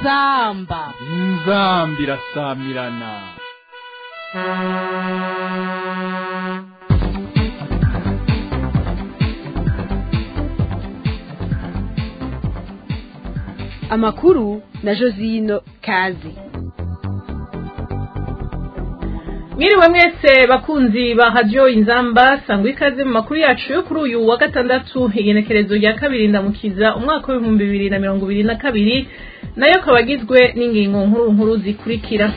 inzamba inzamba irasamirana amakuru na josino kazi mwiriwe mwese bakunzi ba radiyo inzamba sangwa ikaze mu makuru yacu yo kuri uyu wa gatandatu igenekerezo rya kabiri ndamukiza umwaka w'ibihumbi bibiri na mirongo ibiri na kabiri nayo akaba agizwe n'ingingo nkuru nkuru zikurikira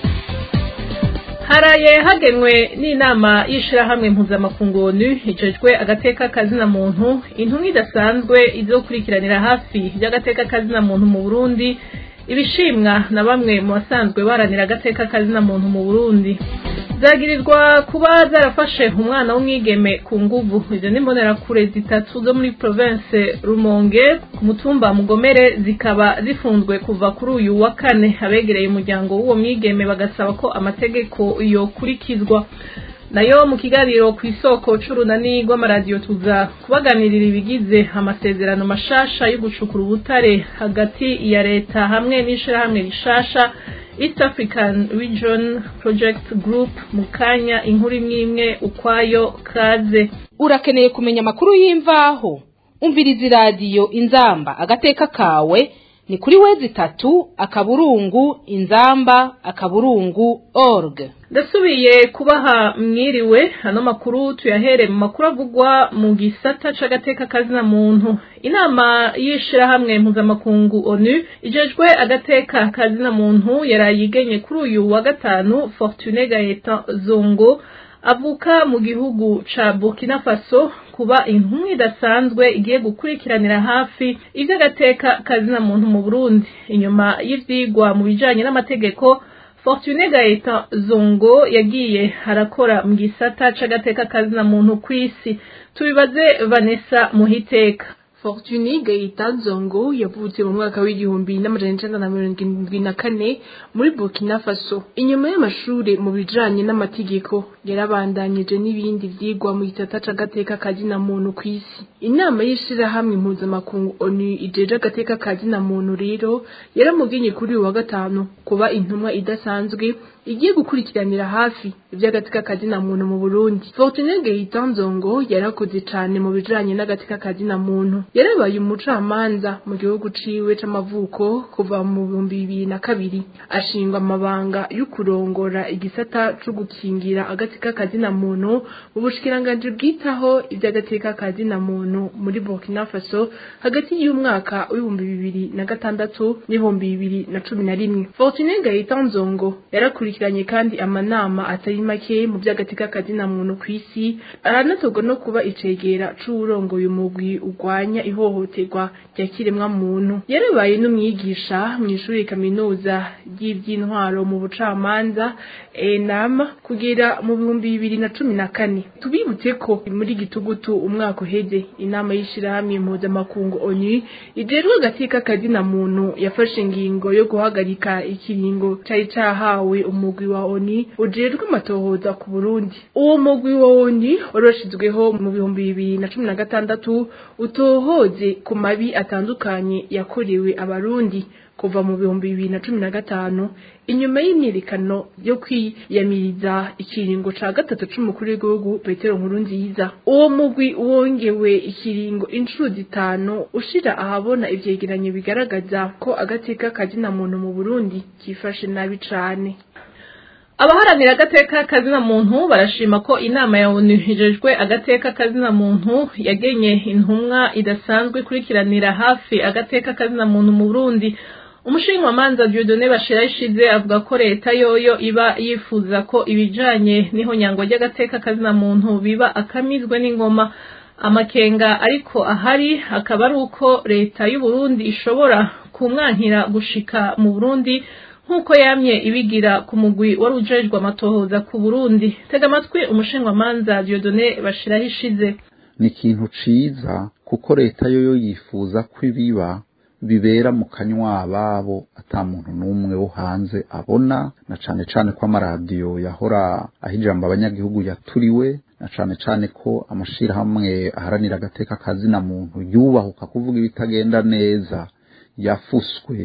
haraye hagenwe n'inama y'ishirahamwe mpuzamakungu onu ijejwe agateka kazina muntu intumwa idasanzwe izokurikiranira hafi by'agateka kazina muntu mu burundi ibishimwa na bamwe mu basanzwe baranira agateka kazina muntu mu burundi zagirirwa kuba zarafashe umwana w'umwigeme ku nguvu izo ni mbonerakure zitatu zo muri province rumonge ku mutumba mugomere zikaba zifunzwe kuva kuri uyu wa kane abegereye umuryango w'uwo mwigeme bagasaba ko amategeko yokurikizwa nayo mu kiganiro ku isoko c'urunani rw'amaradiyo tuza kubaganirira ibigize amasezerano mashasha yo gucukura ubutare hagati ya leta hamwe n'ishirahamwe rishasha East African Region Project Group mu kanya inkuru imwe imwe ukwayo kaze urakeneye kumenya amakuru y'imvaho umviriza iradiyo inzamba agateka kawe ni kuri wezi itatu akaburungu inzamba akaburungu org ndasubiye kubaha mwiriwe ano makuru tuyahere mu makuru avugwa mu gisata c'agateka kazina muntu inama y'ishirahamwe mpuzamakungu onu ijejwe agateka kazina muntu yarayigenye kuri uyu wa gatanu fortune gaeta zongo avuka mu gihugu ca burkina faso kuba intumwa idasanzwe igiye gukurikiranira hafi ivy'agateka kazina muntu mu burundi inyuma y'ivyigwa mu bijanye n'amategeko fortune gaeta zongo yagiye arakora mu gisata c'agateka kazina muntu kw'isi tubibaze vanessa muhiteka Fortuny Gaita Zongo yavutse mu mwaka w'igihumbi n'amajana icenda na mirongo indwi na kane muri Burkina Faso. Inyuma y'amashure mu bijanye n'amategeko yarabandanyije n'ibindi vyigwa mu gisata c'agateka kazina muntu kw'isi. Inama y'ishirahamwe mpuzamakungu ONU ijeje agateka kazina muntu rero yaramugenye kuri uyu wa gatanu kuba intumwa idasanzwe igiye gukurikiranira hafi ivy'agateka kazina muntu mu Burundi. Fortuny Gaita Zongo yarakoze cane mu bijanye n'agateka kazina muntu yarabaye umucamanza mu gihugu ciwe c'amavuko kuva mu bihumbi bibiri na kabiri ashingwa amabanga yo kurongora igisata co gukingira agateka kazina muntu mu bushikiranganji bwitaho ivy'agateka kazina muntu muri Burkina Faso hagati y'umwaka w'ibihumbi bibiri na gatandatu n'ibihumbi bibiri na cumi na rimwe Fortune Gaëtan Nzongo yarakurikiranye kandi amanama atari make mu vy'agateka kazina muntu kw'isi aranatorwa no kuba icegera c'uwurongoye umugwi urwanya ihohoterwa rya kiremwa muntu yarabaye n'umwigisha mu ishuri kaminuza ry'ivy'intwaro mu bucamanza enam kugera mu bihumbi bibiri na cumi na kane tubibutse ko muri gitugutu umwaka uheze inama y'ishirahamwe mpuzamakungu onu ijejwe agateka kazina muntu yafashe ingingo yo guhagarika ikiringo cari cahawe umugwi wa oni ujejwe amatohoza ku burundi uwo mugwi wa oni woroshejweho mu bihumbi bibiri na cumi na gatandatu utohoze ku mabi atandukanye yakorewe abarundi kuva mu bihumbi bibiri na cumi na gatanu inyuma y'imyiyerekano yo kwiyamiriza ikiringo ca gatatu c'umukuru w'igihugu petero nkuru nziza uwo mugwi wongewe ikiringo inshuro zitanu ushira ahabona ivyegeranyo bigaragaza ko agateka kazina muntu mu burundi kifashe nabi cane abaharanira agateka kazina muntu barashima ko inama ya onu ijejwe agateka kazina muntu yagenye intumwa idasanzwe ikurikiranira hafi agateka kazina muntu mu burundi umushinjwamanza Dieudonné Bashira ishize avuga ko leta yoyo iba yifuza ko ibijanye n'ihonyangwa ry'agateka kazina muntu biba akamizwe n'ingoma amakenga ariko ahari akaba ari uko leta y'u Burundi ishobora kumwankira gushika mu Burundi nk'uko yamye ibigira ku mugwi wari ujejwe amatohoza ku Burundi tega amatwi umushinjwamanza Dieudonné Bashira ishize ni ikintu ciza kuko leta yoyo yifuza ko ibiba bibera mu kanywa babo ata muntu n'umwe wo hanze abona na cane cane ko amaradiyo yahora aho ijambo abanyagihugu yaturiwe na cane cane ko amashirahamwe aharanira agateka kazina muntu yubahuka kuvuga ibitagenda neza yafuswe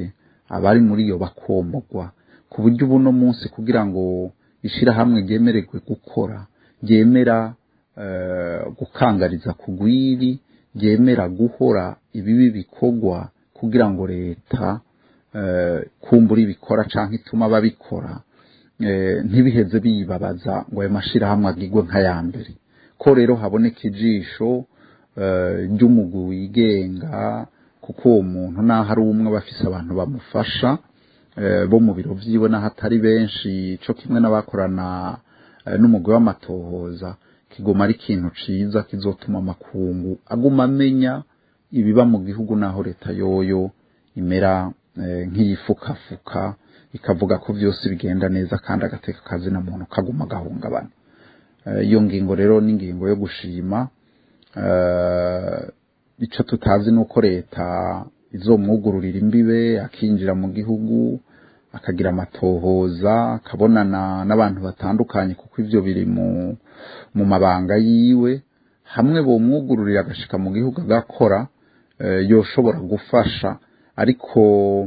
abari muri iyo bakomogwa ku buryo ubu no munsi kugira ngo ishyirahamwe ryemererwe gukora ryemera gukangariza ku rwiri ryemera guhora ibibi bikorwa kugira ngo leta kumbura ibikora cyangwa ituma babikora ntibiheze biyibabaza ngo ayo mashyirahamwe agigwe nk'aya mbere ko rero haboneka ijisho ry'umugwi wigenga kuko uwo muntu naho ari umwe aba afise abantu bamufasha bo mu biro byiwe n'aho atari benshi cyo kimwe n'abakorana n'umugwi w'amatohoza kiguma ari ikintu ciza kizotuma amakungu aguma amenya ibiba mu gihugu naho leta yoyo imera nk'iyifukafuka ikavuga ko byose bigenda neza kandi agateka akazi na muntu kaguma gahungabana iyo ngingo rero ni ingingo yo gushima icyo tutazi ni uko leta izomwugururira imbibe akinjira mu gihugu akagira amatohoza akabonana n'abantu batandukanye kuko ibyo biri mu mabanga yiwe hamwe bomwugururira agashika mu gihugu agakora yoshobora gufasha ariko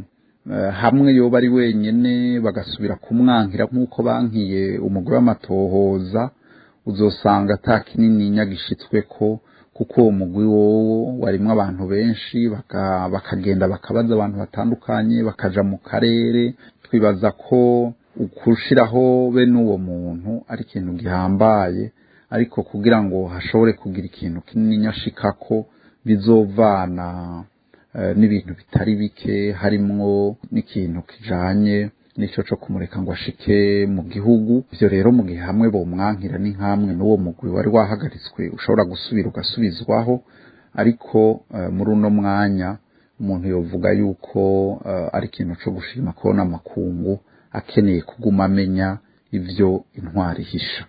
hamwe yoba ari wenyine bagasubira kumwankira nk'uko bankiye umugore w'amatohoza uzosanga ata kinini nyagishitswe ko kuko uwo mugwi wowo warimo abantu benshi bakagenda bakabaza abantu batandukanye bakaja mu karere twibaza ko ukushiraho bene uwo muntu ari ikintu gihambaye ariko kugira ngo hashobore kugira ikintu kinini nyashikako bizovana n'ibintu bitari bike harimwo n'ikintu kijanye nicyo cyo kumureka ngo ashike mu gihugu ibyo rero mu gihe hamwe bomwankira ni nk'amwe n'uwo mugwi wari wahagaritswe ushobora gusubira ugasubizwaho ariko muri uno mwanya umuntu yovuga yuko ari ikintu cyo gushima kubona amakungu akeneye kuguma amenya ibyo intwari ihisha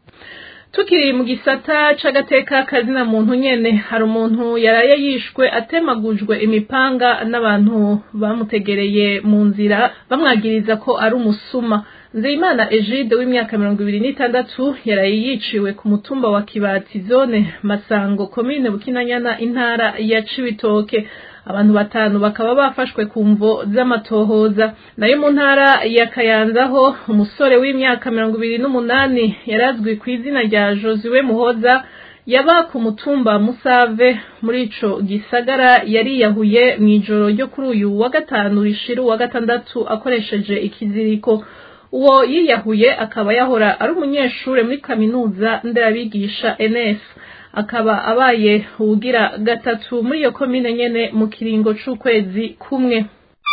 tukiri mu gisata c'agateka kazina muntu nyene hari umuntu yaraye yishwe atemagujwe imipanga n'abantu bamutegereye mu nzira bamwagiriza ko ari umusuma nzeyimana egide w'imyaka mirongo ibiri n'itandatu yaraye yiciwe ku mutumba wa kibati zone masango komine bukinanyana intara ya cibitoke abantu batanu bakaba bafashwe ku mvo z'amatohoza nayo mu ntara ya kayanzaho umusore w'imyaka mirongo ibiri n'umunani yarazwi ku izina rya josiwe muhoza yaba ku mutumba musave muri ico gisagara yariyahuye mu ijoro ryo kuri uyu wa gatanu rishiru wa gatandatu akoresheje ikiziriko uwo yiyahuye akaba yahora ari umunyeshure muri kaminuza nderabigisha ns akaba abaye uwugira gatatu muri iyo komine nyene mu kiringo c'ukwezi kumwe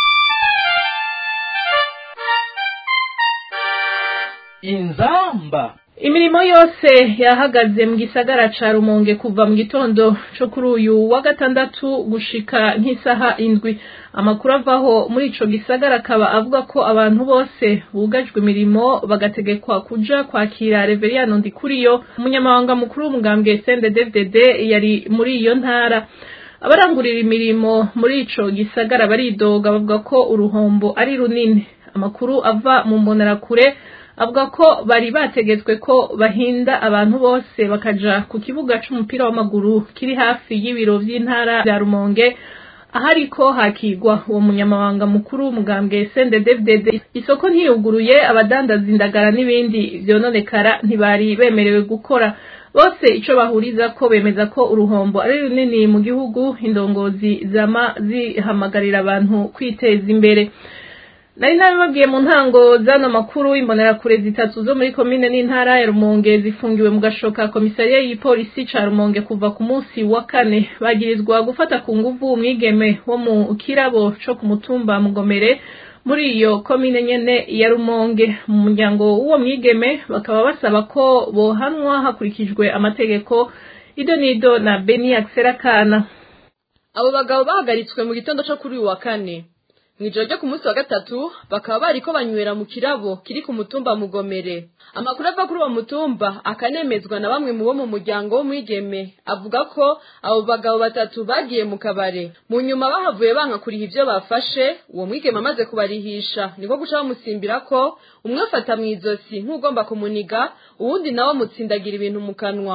inzamba imirimo yose yahagaze mu gisagara ca rumonge kuva mu gitondo co kuri uyu wa gatandatu gushika nk'isaha indwi amakuru avaho muri ico gisagara akaba avuga ko abantu bose bugajwe imirimo bagategekwa kuja kwakira reveriyano ndikuriyo umunyamabanga mukuru w'umugambwe cnddfdd yari muri iyo ntara abarangurira imirimo muri ico gisagara baridoga bavuga ko uruhombo ari runini amakuru ava mu mbonerakure avuga ko bari bategetswe ko bahinda abantu bose bakaja ku kibuga c'umupira w'amaguru kiri hafi y'ibiro vy'intara vya rumonge ahariko hakigwa uwo munyamabanga mukuru w'umugambwe CNDD-FDD isoko ntiyuguruye abadandaza indagara n'ibindi vyononekara ntibari bemerewe gukora bose ico bahuriza ko bemeza ko uruhombo ari runini mu gihugu indongozi zama zihamagarira abantu kwiteza imbere nari nabibabwiye mu ntango zano makuru imbonerakure zitatu zo muri komine n'intara ya rumonge zifungiwe mu gashoka komisariya y'ipolisi ca rumonge kuva ku munsi wa kane bagirizwa gufata ku nguvu umwigeme wo mu kirabo co ku mutumba mugomere muri iyo komine nyene ya rumonge mu muryango w'uwo mwigeme bakaba basaba ko bohanwa hakurikijwe amategeko ido nido na beni akserakana abo bagabo bahagaritswe mu gitondo co kuri uyu wa kane mwijoro ryo ku munsi wa gatatu bakaba bariko banywera mu kirabo kiri ku mutumba mugomere amakuru ava kuri uwo mutumba akanemezwa na bamwe mu bo mu muryango w'umwigeme avuga ko abo bagabo batatu bagiye mu kabare mu nyuma bahavuye banka kuriha ivyo bafashe uwo mwigeme amaze kubarihisha niko guca bamusimbira ko umwe afata mw'izosi nk'ugomba kumuniga uwundi nawe amutsindagira ibintu mu kanwa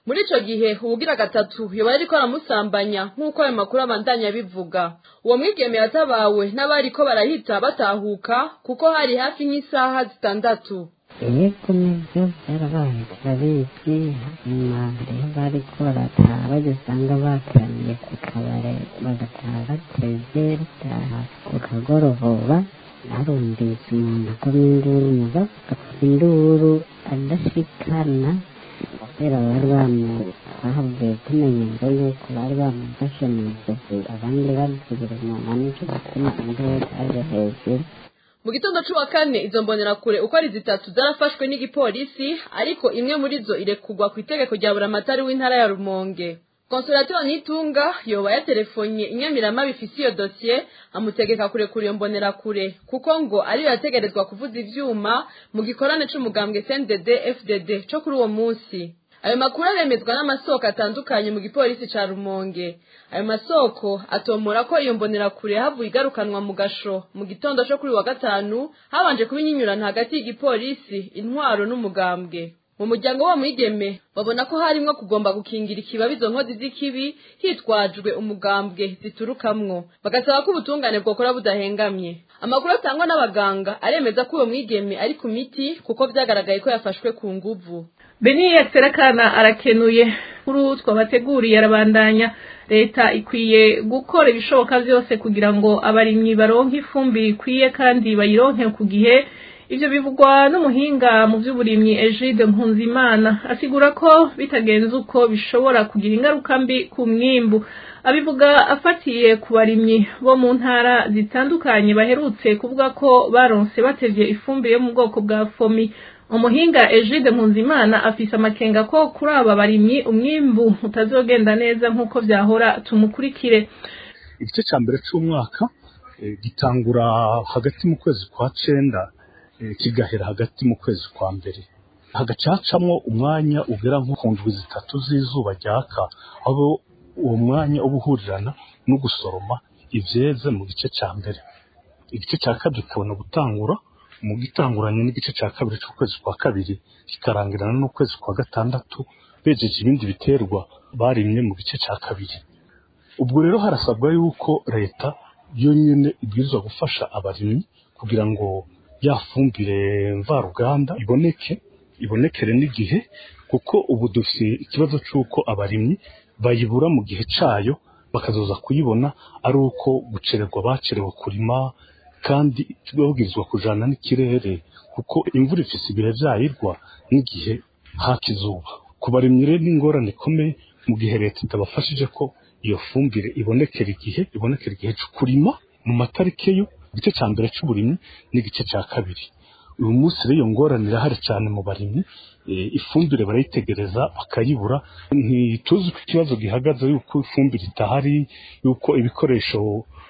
muri ico gihe ubugira gatatu yoba yariko aramusambanya nk'uko ayo makuru abandanya bivuga uwo mwigeme yatabawe n'abariko barahita batahuka kuko hari hafi nk'isaha zitandatu yego nibyo byarabaye turabizi nyuma rero bariko barataha bagisanga bateraniye ku kabare bagataha bateze bataha ku kagoroba narumvise umuntu akoma induru muga akoma induru adashikana kubera bari bamu bahavuye tumenya ngo yuko bari bamufashe mu ijosi abandi bavugira inyuma nicyo gituma induru aje hejuru mu gitondo c'uwa kane izo mbonerakure uko ari zitatu zarafashwe n'igipolisi ariko imwe muri zo irekugwa ku itegeko rya buramatari w'intara ya rumonge konsulateri nitunga yoba yatelefonye inyamirama bifise iyo dosiye amutegeka kurekura iyo mbonerakure kuko ngo ariyo yategerezwa kuvuza ivyuma mu gikorane c'umugambwe CNDD FDD co kuri uwo munsi ayo makuru aremezwa n'amasoko atandukanye mu gipolisi ca rumonge ayo masoko atomora ko iyo mbonerakure havuye igarukanwa mu gasho mu gitondo co kuri wa gatanu habanje kuba inyinyurana hagati y'igipolisi intwaro n'umugambwe mu muryango wa mwigeme babona ko harimwo kugomba gukingira ikibabi izo nkozi z'ikibi hitwajwe umugambwe ziturukamwo bagasaba ko ubutungane bwokora budahengamye amakuru atangwa n'abaganga aremeza ko uwo mwigeme ari ku miti kuko vyagaragaye ko yafashwe ku nguvu beniye serakana arakenuye kuri twabateguriye arabandanya leta ikwiye gukora ibishoboka byose kugira ngo abarimyi baronke ifumbire ikwiye kandi bayironke ku gihe ivyo bivugwa n'umuhinga mu by'uburimyi Egide Nkunzimana asigura ko bitagenze uko bishobora kugira ingaruka mbi ku mwimbu abivuga afatiye ku barimyi bo mu ntara zitandukanye baherutse kuvuga ko baronse batevye ifumbire yo mu bwoko bwa fomi umuhinga Egide Nkunzimana afise amakenga ko kuri aba barimyi umwimbu utazogenda neza nk'uko vyahora tumukurikire igice ca mbere c'umwaka gitangura hagati mu kwezi kwa cenda kigahera hagati mu kwezi kwa mbere hagacacamwo umwanya ugera nko ku ndwi zitatu z'izuba ryaka aho uwo mwanya uba uhurirana no gusoroma ivyeze mu gice ca mbere igice ca kabiri kikabona gutangura mu gitanguranye n'igice ca kabiri c'ukwezi kwa kabiri kikarangirana n'ukwezi kwa gatandatu bejeje ibindi biterwa barimye mu gice ca kabiri ubwo rero harasabwa yuko leta yonyene ibwirizwa gufasha abarimyi kugira ngo ya fumbire mvaruganda iboneke ibonekere n'igihe kuko ubu dufite ikibazo cy'uko abarimyi bayibura mu gihe cyayo bakazoza kuyibona ari uko gucererwa bacerewe kurima kandi babwirizwa kujana n'ikirere kuko imvura ifise ibihe vyayirwa n'igihe haka izuba ku barimyi rero n'ingorane ikomeye mu gihe leta itabafashije ko iyo fumbire ibonekera igihe ibonekera igihe cyo kurima mu matariki yo igice cya mbere cy'uburimyi n'igice cya kabiri uyu munsi rero iyo ngorane irahari cyane mu barimyi ifumbire barayitegereza bakayibura ntituzi ko ikibazo gihagaze yuko ifumbire itahari yuko ibikoresho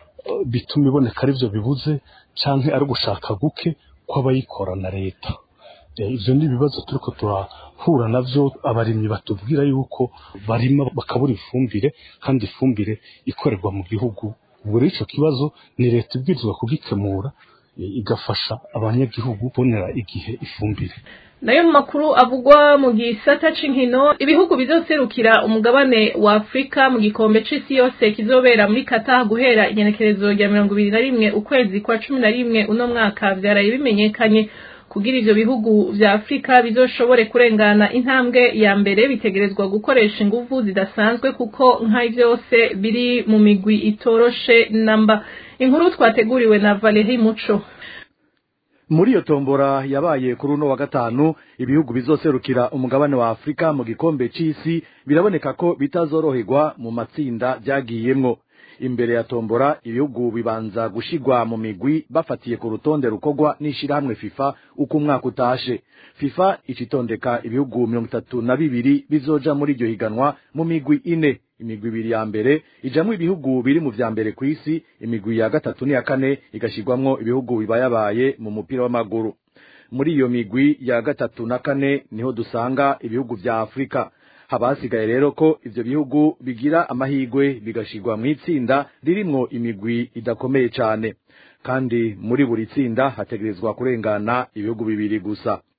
bituma iboneka ari byo bibuze cyangwa ari ugushaka guke kw'abayikora na leta ibyo ni ibibazo turiko turahura navyo abarimyi batubwira yuko barima bakabura ifumbire kandi ifumbire ikorerwa mu gihugu ubwo rero ico kibazo ni leta ibwirizwa kugikemura igafasha abanyagihugu kubonera igihe ifumbire nayo mu makuru avugwa mu gisata c'inkino ibihugu bizoserukira umugabane wa Afrika mu gikombe c'isi yose kizobera muri Qatar guhera igenekerezo rya mirongo ibiri na rimwe ukwezi kwa cumi na rimwe uno mwaka vyaraye bimenyekanye kugira ivyo bihugu vya Afrika bizoshobore kurengana intambwe ya mbere bitegerezwa gukoresha inguvu zidasanzwe kuko nka vyose biri mu migwi itoroshe namba inkuru twateguriwe na Valerie Muco muri iyo tombora yabaye kuri uno wa gatanu ibihugu bizoserukira umugabane wa afurika mu gikombe c'isi biraboneka ko bitazoroherwa mu matsinda byagiyemwo imbere ya tombora ibihugu bibanza gushigwa mu migwi bafatiye ku rutonde rukorwa n'ishirahamwe fifa uko umwaka utashe fifa icitondeka ibihugu mirongo itatu na bibiri bizoja muri iryo higanwa mu migwi ine imigwi ibiri ya mbere ijamwo ibihugu biri mu vya mbere kw'isi imigwi ya gatatu n'iya kane igashirwamwo ibihugu bibayabaye mu mupira w'amaguru muri iyo migwi ya gatatu na kane niho dusanga ibihugu vya afurika haba hasigaye rero ko ivyo bihugu bigira amahigwe bigashirwa mw'itsinda ririmwo imigwi idakomeye cane kandi muri buri tsinda hategerezwa kurengana ibihugu bibiri gusa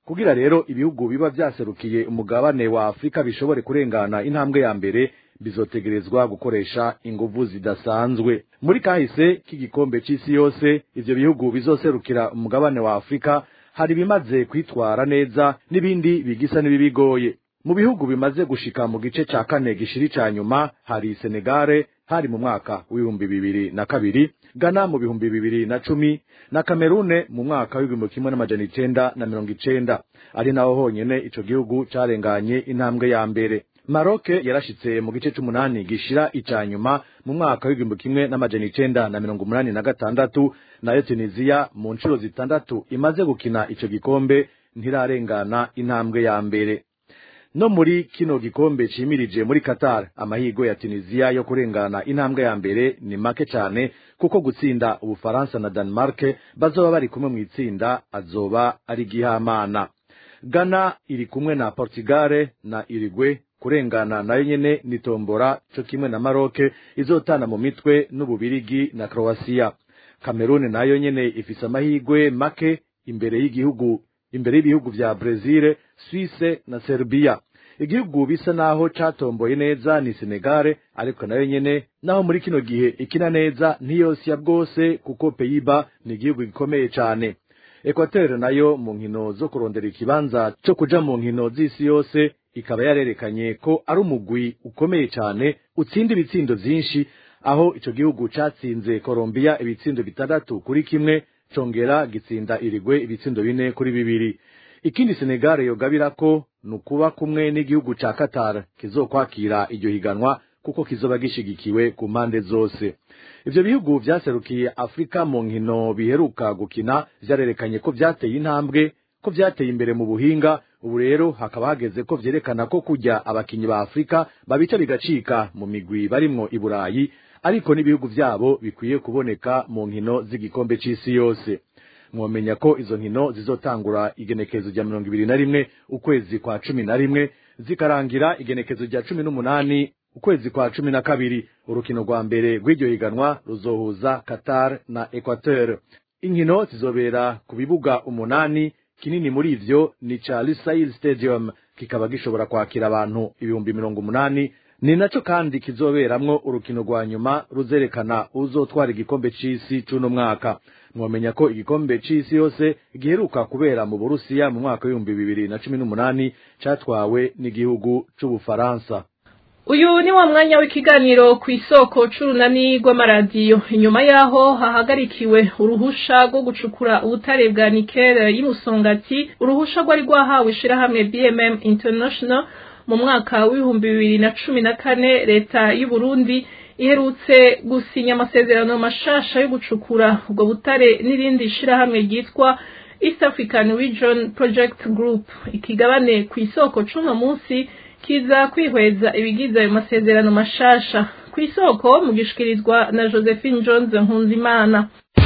kugira rero ibihugu biba vyaserukiye umugabane wa afurika bishobore kurengana intambwe ya mbere bizotegerezwa gukoresha inguvu zidasanzwe muri kahise k'igikombe c'isi yose ivyo bihugu bizoserukira umugabane wa afurika hari bimaze kwitwara neza n'ibindi bigisa n'ibibigoye mu bihugu bimaze gushika mu gice ca kane gishiri ca nyuma hari senegare hari mu mwaka w'ibihumbi bibiri na kabiri gana mu bihumbi bibiri na cumi na kamerune mu mwaka w'igihumbi kimwe n'amajana icenda na mirongo icenda ari naho honyene ico gihugu carenganye intambwe ya mbere maroke yarashitse mu gice c'umunani gishira ica nyuma mu mwaka w'igihumbi kimwe n'amajana icenda na mirongo umunani na gatandatu nayo tunisiya mu nshuro zitandatu imaze gukina ico gikombe ntirarengana intambwe ya mbere no muri kino gikombe cimirije muri Qatar amahigo ya Tunisia yo kurengana intambwe ya mbere ni make cyane kuko gutsinda ubufaransa na Denmark bazoba bari kumwe mu itsinda azoba ari gihamana Ghana iri kumwe na Portugal na Uruguay kurengana nayo nyene ni tombora cyo kimwe na Maroc izotana mu mitwe n'ububirigi na Croatia Cameroon nayo nyene ifise amahigwe make imbere y'igihugu imbere y'ibihugu vya Brazil, Suisse na Serbia. Igihugu bisa naho catomboye neza ni Senegal, ariko nayo nyene naho muri kino gihe ikina neza ntiyosya bwose kuko Peyiba ni igihugu gikomeye cane. Equateur nayo mu nkino zo kurondera ikibanza co kuja mu nkino z'isi yose ikaba yarerekanye ko ari umugwi ukomeye cane utsinda ibitsindo vyinshi aho ico gihugu catsinze Colombia ibitsindo bitandatu kuri kimwe congera gitsinda irigwe ibitsindo bine kuri bibiri ikindi Senegal yogabira ko nukuba kumwe n'igihugu ca Qatar kizokwakira iryo higanwa kuko kizoba gishigikiwe ku mpande zose ivyo bihugu vyaserukiye Afrika mu nkino biheruka gukina vyarerekanye ko vyateye intambwe ko vyateye imbere mu buhinga ubu rero hakaba hageze ko vyerekana ko kujya abakinyi ba Afrika babica bigacika mu migwi barimwo i Burayi ariko n'ibihugu vyabo bikwiye kuboneka mu nkino z'igikombe c'isi yose mwomenya ko izo nkino zizotangura igenekezo rya mirongo ibiri na rimwe ukwezi kwa cumi na rimwe zikarangira igenekezo rya cumi n'umunani ukwezi kwa cumi na kabiri urukino rwa mbere rw'iryo higanwa ruzohuza Qatar na Equateur inkino zizobera ku bibuga umunani kinini muri ivyo ni ca Lusail Stadium kikaba gishobora kwakira abantu ibihumbi mirongo umunani ni naco kandi kizoberamwo urukino rwa nyuma ruzerekana uzotwara igikombe c'isi c'uno mwaka mwomenya ko igikombe c'isi yose giheruka kubera mu Burusiya mu mwaka w'ibihumbi bibiri na cumi n'umunani catwawe n'igihugu c'Ubufaransa uyu ni wa mwanya w'ikiganiro ku isoko c'urunani rw'amaradiyo inyuma yaho hahagarikiwe uruhusha rwo gucukura ubutare bwa nikele y'umusongati uruhusha rwari rwahawe ishirahamwe bmm international mu mwaka w'ibihumbi bibiri na cumi na kane leta y'u Burundi iherutse gusinya amasezerano mashasha yo gucukura ubwo butare n'irindi shirahamwe ryitwa East African Region Project Group ikigabane ku isoko c'uno munsi kiza kwihweza ibigize ayo masezerano mashasha ku isoko mu gishikirizwa na Josephine Jones Nkunzimana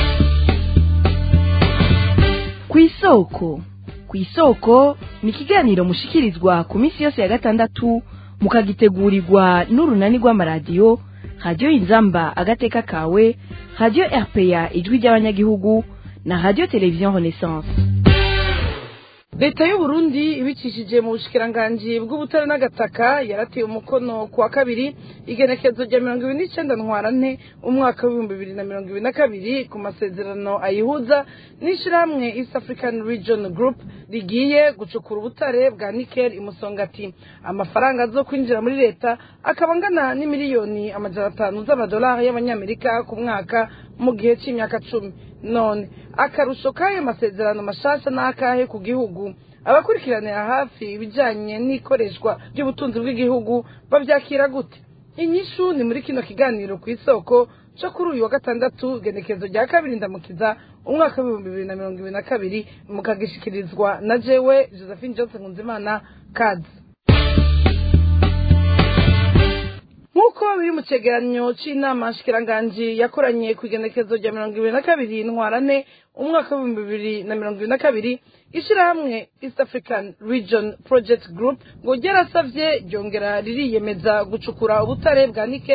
ku isoko ku isoko ni ikiganiro mushikirizwa ku minsi yose ya gatandatu mukagitegurirwa n'urunani rw'amaradiyo radiyo inzamba agateka kawe radiyo rpa ijwi ry'abanyagihugu na radiyo televiziyo renaissance leta y'u Burundi ibicishije mu bushikiranganji bw'ubutare n'agataka yarateye umukono ku wa kabiri igenekezo rya mirongo ibiri n'icenda ntwarante umwaka w'ibihumbi bibiri na mirongo ibiri na kabiri ku masezerano ayihuza n'ishirahamwe east african region group rigiye gucukura ubutare bwa nikel imusongati amafaranga azo kwinjira muri leta akaba angana n'imiliyoni amajana atanu z'amadolari y'abanyamerika ku mwaka mu gihe c'imyaka cumi none akarusho k'ayo masezerano mashasha n'akahe ku gihugu abakurikiranira hafi ibijanye n'ikoreshwa ry'ubutunzi bw'igihugu bavyakira gute inyishu ni muri kino kiganiro ku isoko co kuri uyu wa gatandatu genekezo rya kabiri ndamukiza umwaka w'ibihumbi bibiri na mirongo ibiri na kabiri mukagishikirizwa na jewe josephine johnson nkunzimana kazi nk'uko biri mu cegeranyo c'inama nshikiranganji yakoranye ku igenekezo rya mirongo ibiri na kabiri ntwarane umwaka w'ibihumbi bibiri na mirongo ibiri na kabiri ishirahamwe east african region project group ngo ryarasavye ryongera ririyemeza gucukura ubutare bwa nikel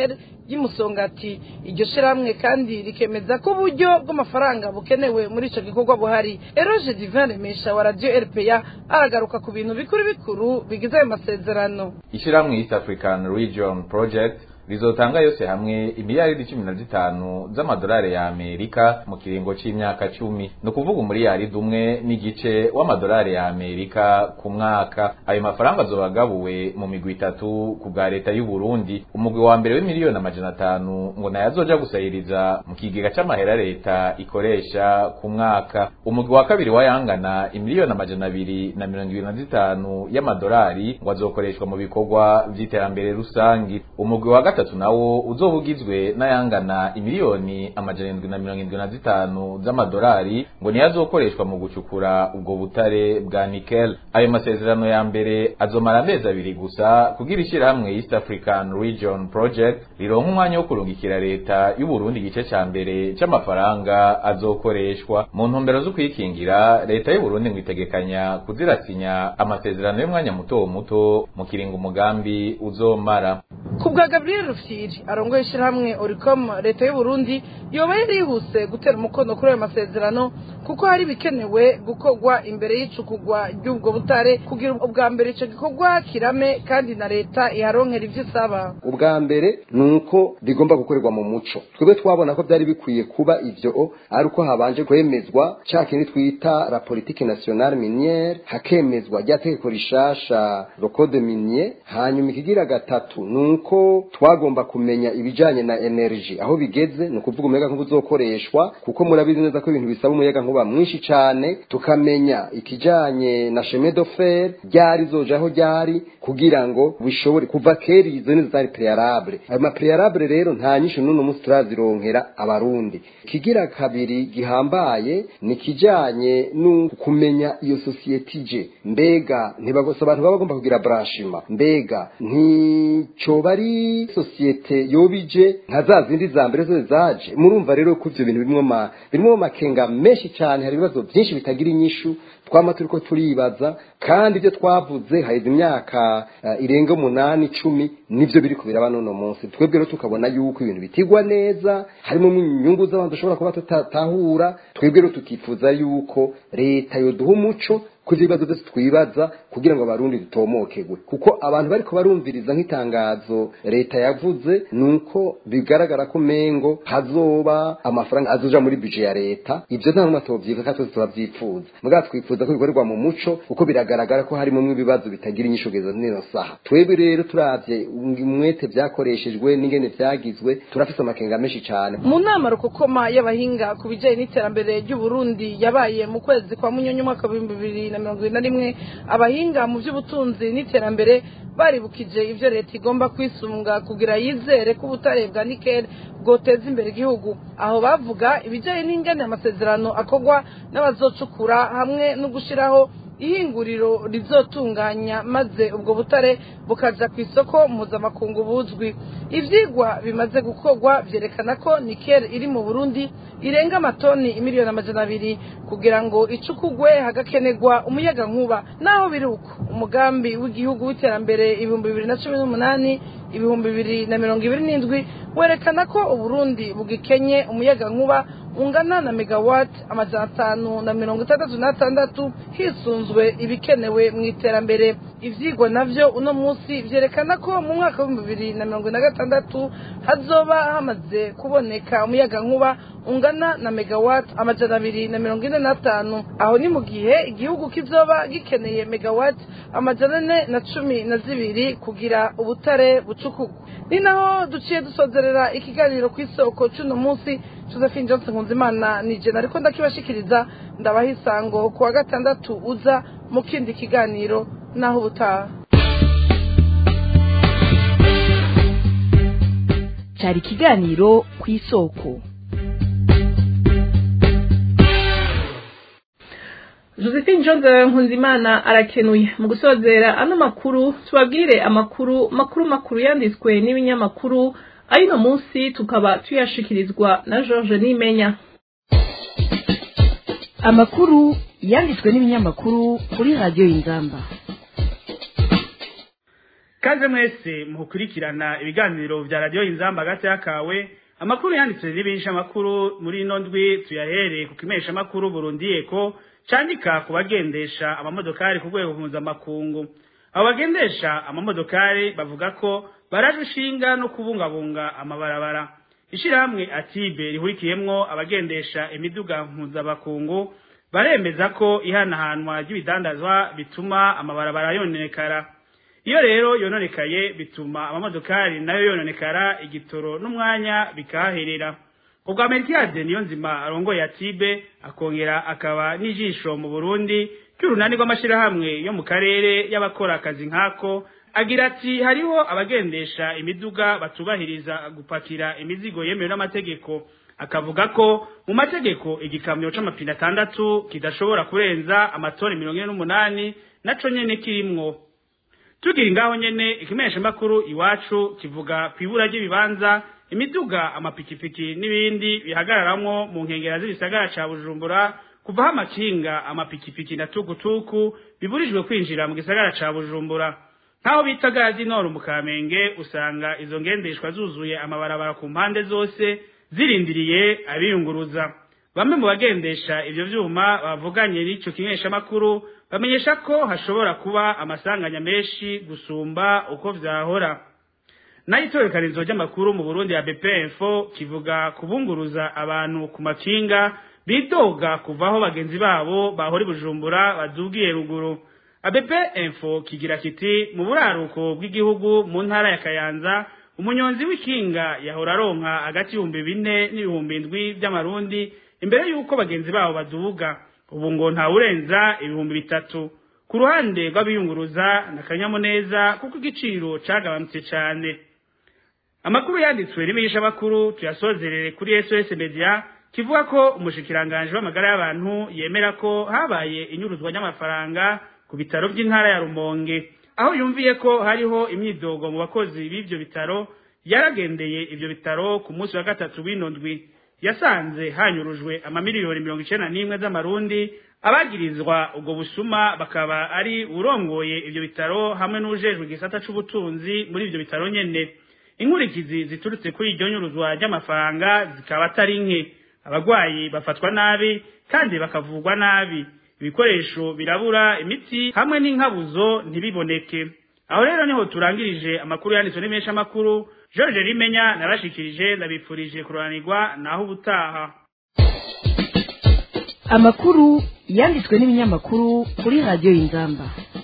ry'imusongati iryo shirahamwe kandi rikemeza ko uburyo bw'amafaranga bukenewe muri ico gikorwa buhari eroge divin remesha wa radio rpa aragaruka ku bintu bikuru bikuru bigize ayo masezerano ishyirahamwe east african region project rizotanga yose hamwe imiliyaridi cumi na zitanu z'amadolari ya amerika mu kiringo c'imyaka cumi ni ukuvuga umuriyaridi umwe n'igice w'amadolari ya amerika ku mwaka ayo mafaranga azoba agabuwe mu migwi itatu ku bwa leta y'u Burundi umugwi wa mbere w'imiliyoni amajana atanu ngo nayo azoja gusahiriza mu kigega c'amahera leta ikoresha ku mwaka umugwi wa kabiri wayangana imiliyoni amajana abiri na mirongo ibiri na zitanu y'amadolari ngo azokoreshwa mu bikorwa vy'iterambere rusangi umugwi wa gatatu nawo uzoba ugizwe n'ayangana imiliyoni amajana indwi na mirongo indwi na zitanu z'amadolari ngo niyo azokoreshwa mu gucukura ubwo butare bwa nikel ayo masezerano ya mbere azomara amezi abiri gusa kugira ishyirahamwe east african region project rironka umwanya wo kurungikira leta y'u Burundi igice ca mbere c'amafaranga azokoreshwa mu ntumbero zo kwikingira leta y'u Burundi ngo itegekanya kuzirasinya amasezerano y'umwanya muto muto mu kiringo umugambi uzomara ku bwa gabriel rufyiri arongoye ishyirahamwe oricom leta y'u Burundi yoba yari yihuse gutera umukono kuri ayo masezerano kuko hari ibikenewe gukorwa imbere y'icukugwa ry'ubwo butare kugira ubwa mbere icyo gikorwa kirame kandi na leta iharonkera ibyo isaba ubwa mbere ni uko bigomba gukorerwa mu muco twebwe twabona ko byari bikwiye kuba ivyo ari uko habanje kwemezwa cya kindi twita la politique nationale minière hakemezwa rya tegeko rishasha le code minier hanyuma ikigira gatatu ni uko twagomba kumenya ibijanye na energy aho bigeze ni ukuvuga umuyaga nkuba uzokoreshwa kuko murabizi neza ko ibintu bisaba umuyaga nkuba mwinshi cane tukamenya ikijanye na chemin de fer ryari zojaho ryari kugira ngo bishobore kuva kera izo nizo zari prealable ayo ma prealable rero nta nyinshi n'uno munsi turazironkera abarundi kigira kabiri gihambaye ni kijanye no kumenya iyo societe ije mbega ntibagose abantu baba bagomba kugira branchement mbega nticoba ari societe yobije nka za zindi za mbere zose zaje murumva rero ko ivyo bintu birimwo ma birimwo makenga menshi cyane hari ibibazo byinshi bitagira inyishu twama turiko turibaza kandi ibyo twavuze haheze imyaka uh, irenga umunani icumi nivyo biri kubiraba n'uno munsi twebwe rero tukabona yuko ibintu bitigwa neza harimo inyungu z'abantu dushobora kuba tutatahura twebwe rero tukifuza yuko leta yoduha umuco kuzi ibibazo byose twibaza kugira ngo abarundi dutomokegwe kuko abantu bariko barumviriza nk'itangazo leta yavuze nuko bigaragara ko mengo hazoba amafaranga azoja muri budget ya leta ivyo nta numwe tovyifuza kandi twese turavyipfuza mugabo twifuza ko bikorerwa mu muco kuko biragaragara ko harimo ibibazo bitagira inyishu kugeza nino saha twebwe rero turavye umwete vyakoreshejwe n'ingene vyagizwe turafise amakenga menshi cane mu nama rukokoma y'abahinga ku bijanye n'iterambere ry'uburundi yabaye mu kwezi kwa munyonyi umwaka w'ibihumbi bibiri na mirongo ibiri na rimwe abahinga mu by'ubutunzi n'iterambere baribukije ivyo leta igomba kwisunga kugira yizere ko ubutare bwa nikel bwoteza imbere igihugu aho bavuga ibijanye n'ingene amasezerano akorwa n'abazocukura hamwe no gushiraho ihinguriro rizotunganya maze ubwo butare bukaja ku isoko mpuzamakungu buzwi ivyigwa bimaze gukorwa vyerekana ko nikel iri mu burundi irenga amatoni imiliyoni amajana abiri kugira ngo icukugwe hagakenerwa umuyaga nkuba naho biri uko umugambi w'igihugu w'iterambere ibihumbi bibiri na cumi n'umunani ibihumbi bibiri na mirongo ibiri n'indwi werekana ko uburundi bugikenye umuyaga nkuba ungana na megawati amajana atanu na mirongo itandatu n'atandatu hisunzwe ibikenewe mu iterambere ivyigwa navyo uno munsi vyerekana ko mu mwaka w'ibihumbi bibiri na mirongo na gatandatu hazoba hamaze kuboneka umuyaga nkuba ungana na megawati amajana abiri na mirongo ine n'atanu aho ni mu gihe igihugu kizoba gikeneye megawati amajana ane na cumi na zibiri kugira ubutare bucukugwa ni naho duciye dusozerera ikiganiro ku isoko c'uno munsi josephine johnson nkunzimana ni jena ariko ndakibashikiriza ndabaha isango ku wa gatandatu uza mu kindi kiganiro naho ubutaha cyari ikiganiro ku isoko josephine johnson nkunzimana arakenuye mu gusozera ano makuru tubabwire amakuru makuru makuru yanditswe n'ibinyamakuru ayino munsi tukaba tuyashikirizwa na george nimenya amakuru yanditswe n'ibinyamakuru kuri radiyo y'inzamba kaze mwese mukurikirana ibiganiro vya radiyo inzamba hagati y'akawe amakuru yanditse n'ibisha amakuru muri ino ndwi tuyahereye ku kimesha amakuru burundi eko candika ku bagendesha amamodokari ku rwego mpuzamakungu abo bagendesha amamodokari bavuga ko baraje ushinga no kubungabunga amabarabara ishirahamwe atibe rihurikiyemwo abagendesha imiduga mpuzamakungu baremeza ko ihanahanwa ry'ibidandazwa bituma amabarabara yononekara iyo rero yononekaye bituma amamodokari nayo yononekara igitoro n'umwanya bikahaherera ubwo amerikiyade niyo nzima arongoye atibe akongera akaba n'ijisho mu burundi ry'urunani rw'amashirahamwe yo mu karere y'abakora akazi nk'ako agira ati hariho abagendesha imiduga batubahiriza gupakira imizigo yemewe n'amategeko akavuga ko mu mategeko igikamyo c'amapine atandatu kidashobora kurenza amatoni mirongo ine n'umunani naco nyene kirimwo tugira ngaho nyene ikimenyesha makuru iwacu kivuga kwibura ry'ibibanza imiduga amapikipiki n'ibindi bihagararamwo mu nkengera z'ibisagara ca Bujumbura kuvaho amakinga amapikipiki na tukutuku biburijwe kwinjira mu gisagara ca Bujumbura nkaho bita gazi noro mu Kamenge usanga izo ngendeshwa zuzuye amabarabara ku mpande zose zirindiriye abiyunguruza bamwe mu bagendesha ivyo vyuma bavuganye n'ico kimenyesha makuru bamenyesha ko hashobora kuba amasanganya menshi gusumba uko vyahora nayo itorekanizo ry'amakuru mu Burundi ya BP Info kivuga kubunguruza abantu ku makinga bidoga kuvaho bagenzi babo bahora bujumbura badugiye ruguru ABP Info kigira kiti mu buraruko bw'igihugu mu ntara ya Kayanza umunyonzi w'ikinga yahora aronka hagati y'ibihumbi bine n'ibihumbi indwi by'amarundi imbere y'uko bagenzi babo baduga ubu ngo ntawurenza ibihumbi bitatu ku ruhande rw'abiyunguruza na kanyamuneza kuko igiciro cagabanutse cyane amakuru yanditswe n'imenyesha makuru tuyasozerere kuri SOS Media kivuga ko umushikiranganje w'amagara y'abantu yemera ko habaye inyuruzwa ry'amafaranga ku bitaro by'intara ya Rumonge aho yumviye ko hariho imyidogo mu bakozi b'ivyo bitaro yaragendeye ivyo bitaro ku munsi wa gatatu w'inondwi yasanze hanyurujwe amamiliyoni mirongo icenda n'imwe z'amarundi abagirizwa ubwo busuma bakaba ari urongoye ivyo bitaro hamwe n'ujejwe igisata c'ubutunzi muri ivyo bitaro nyene inkurikizi ziturutse kuri iryo nyuruzwa ry'amafaranga zikaba atari nke abagwayi bafatwa nabi kandi bakavugwa nabi ibikoresho birabura imiti hamwe n'inkabuzo ntibiboneke aho rero niho turangirije amakuru yanditswe n'imesha amakuru George Rimenya narashikirije ndabipfurije kuranirwa naho ubutaha amakuru yanditswe n'ibinyamakuru kuri radiyo y'inzamba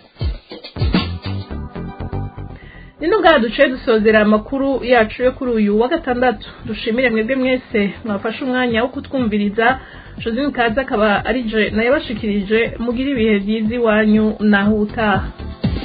nino ngaha duciye dusozera amakuru yacu yo kuri uyu wa gatandatu dushimire mwebwe mwese mwafashe umwanya wo kutwumviriza josine kaza akaba ari je nayo bashikirije mugire ibihe byiza iwanyu naho utaha